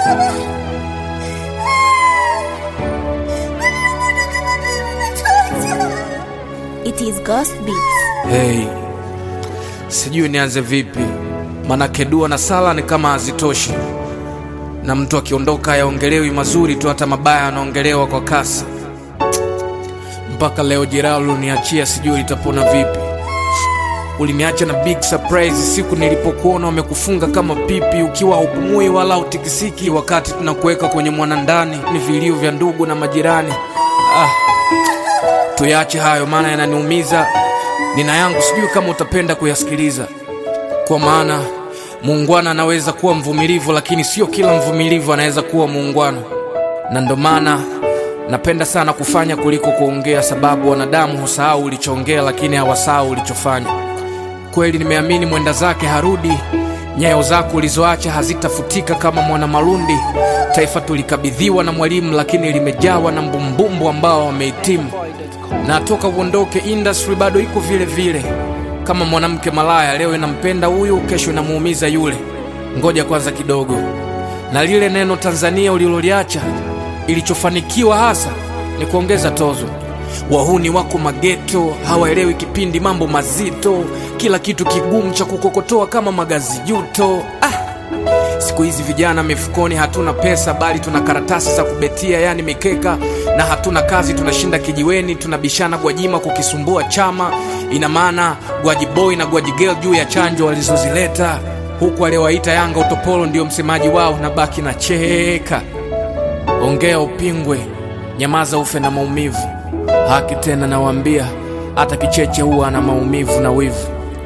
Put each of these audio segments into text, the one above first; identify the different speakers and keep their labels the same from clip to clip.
Speaker 1: It is Ghost Beats.
Speaker 2: Hey, sijui nianze vipi, manake dua na sala ni kama hazitoshi, na mtu akiondoka hayaongelewi mazuri tu, hata mabaya yanaongelewa kwa kasi. Mpaka leo jeraha uliniachia sijui litapona vipi. Uliniacha na big surprise siku nilipokuona wamekufunga kama pipi, ukiwa haupumui wala utikisiki, wakati tunakuweka kwenye mwanandani, ni vilio vya ndugu na majirani. Ah, tuyache hayo, maana yananiumiza. Nina yangu, sijui kama utapenda kuyasikiliza, kwa maana muungwana anaweza kuwa mvumilivu, lakini sio kila mvumilivu anaweza kuwa muungwana, na ndo maana napenda sana kufanya kuliko kuongea, sababu wanadamu husahau ulichoongea, lakini hawasahau ulichofanya. Kweli nimeamini mwenda zake harudi, nyayo zako ulizoacha hazitafutika kama mwana malundi. Taifa tulikabidhiwa na mwalimu, lakini limejawa na mbumbumbu ambao wamehitimu na toka uondoke industry bado iko vile vile, kama mwanamke malaya. Leo inampenda huyu, kesho inamuumiza yule. Ngoja kwanza kidogo, na lile neno Tanzania uliloliacha, ilichofanikiwa hasa ni kuongeza tozo. Wahuni wako mageto, hawaelewi kipindi, mambo mazito, kila kitu kigumu cha kukokotoa kama magazi juto. Ah, Siku hizi vijana mifukoni hatuna pesa, bali tuna karatasi za kubetia, yani mikeka, na hatuna kazi, tunashinda kijiweni, tunabishana Gwajima kukisumbua chama. Ina maana Gwaji boy na Gwaji girl juu ya chanjo walizozileta, huku aliyowaita Yanga utopolo ndio msemaji wao, na baki na cheka. Ongea upingwe, nyamaza ufe na maumivu. Haki tena nawaambia, hata kicheche huwa ana maumivu na wivu.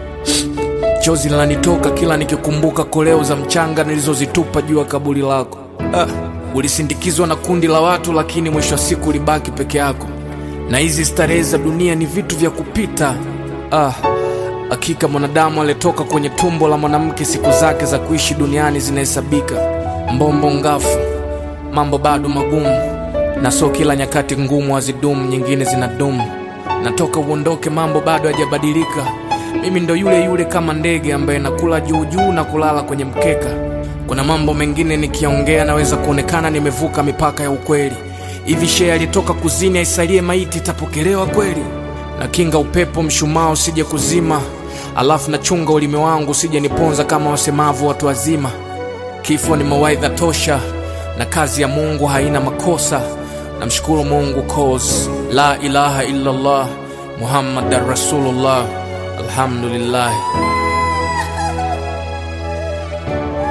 Speaker 2: Chozi linanitoka kila nikikumbuka koleo za mchanga nilizozitupa juu ya kaburi lako. Ah, ulisindikizwa na kundi la watu, lakini mwisho wa siku ulibaki peke yako, na hizi starehe za dunia ni vitu vya kupita. Ah, hakika mwanadamu aliyetoka kwenye tumbo la mwanamke, siku zake za kuishi duniani zinahesabika. Mbombo ngafu, mambo bado magumu, na so kila nyakati ngumu hazidumu, nyingine zinadumu. Natoka uondoke, mambo bado hajabadilika. Mimi ndo yule yule kama ndege ambaye nakula juu juu na kulala kwenye mkeka. Kuna mambo mengine nikiongea naweza kuonekana nimevuka mipaka ya ukweli. Hivi shee alitoka kuzini aisalie maiti itapokelewa kweli? Na kinga upepo mshumaa usije kuzima, alafu nachunga ulimi wangu usije niponza kama wasemavu watu wazima. Kifo ni mawaidha tosha, na kazi ya Mungu haina makosa. Namshukuru Mungu cause la ilaha illallah Muhammadan Rasulullah. Alhamdulillah.